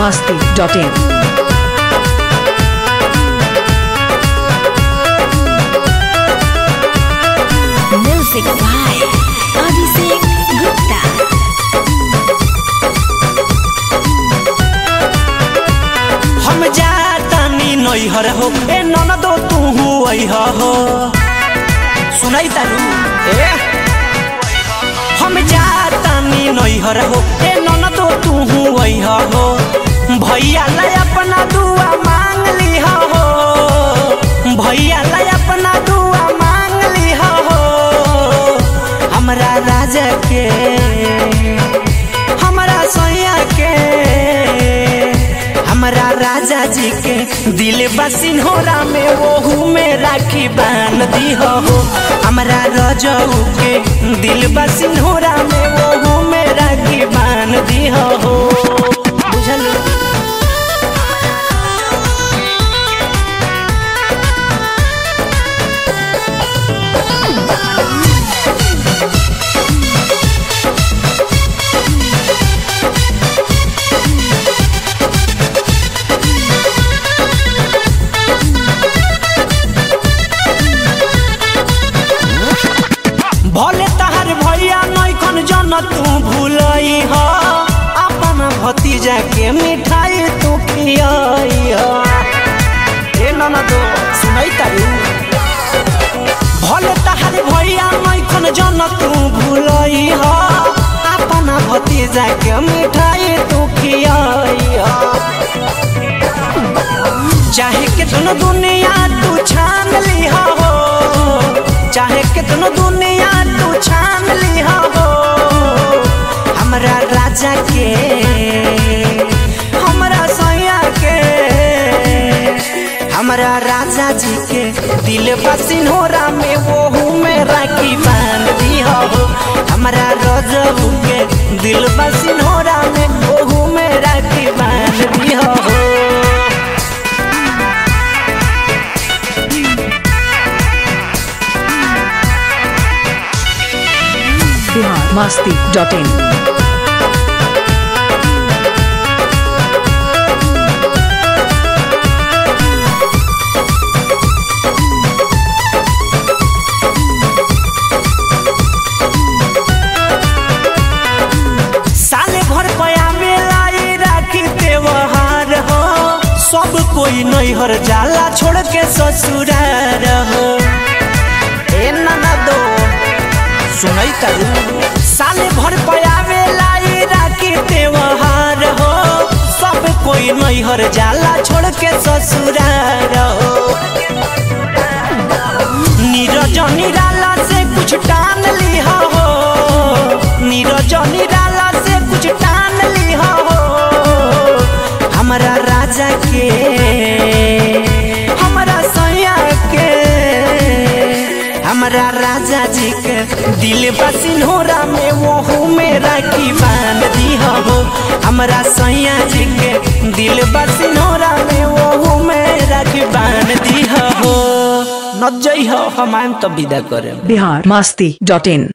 masti.in. Music by Abhishek Gupta. हम जातानी नैहर हो ए ननदो तू अइह हो सुनाई तारू ए हम जातानी नैहर हो ए ननदो तू अइह हो भैया ला अपना दुआ मांग लिह हो भैया ला अपना दुआ मांग लिह हो हमरा राजा के हमरा सैया के हमरा राजा जी के दिल बसिनहोरा में ओहू में राखी बांध दी हो हमरा रजऊ के दिल बसिनहोरा में ओहू में राखी बांध दी हो बुझल भले तहार भैया नैखन जन तू भूलई ह अपन भतीजा के मिठाई तू खियाई ह ए ननदो सुनई तारू भले तहार भैया नैखन जन तू भूलई ह अपन भतीजा के मिठाई तू खियाई ह चाहे कितनो दुनिया तू छान लिहा हो चाहे कितनो दुनिया तू छान लिहा हो हमरा राजा के हमरा सैया के हमरा राजा जी के दिल बसिनहोरा में ओहू में राखी बांध दिया हो हमरा रजबू के दिल बसिनहोरा में ओहू में राखी बांध दिया हो Bihar masti.in. साले भर पया मेलाई राखी त्योहार हो सब कोई नैहर जाला छोड़ के ससुरार हो ए ननदो सुनई तारू साले भर पया मेलाई राखी त्योहार हो सब कोई नैहर जाला छोड़ के ससुरार हो नीरज निराला से कुछ टान लिहा हो नीरज निराला से कुछ टान लिहा हो हमरा राजा के हमरा सैया के हमरा राजा जी के दिल बसिनहोरा में ओहू में राखी बांध दी हो हमरा सैया जी के दिल बसिनहोरा में ओहू में राखी बांध दी हो न जई हो हम आएम तो विदा करे Bihar masti.in.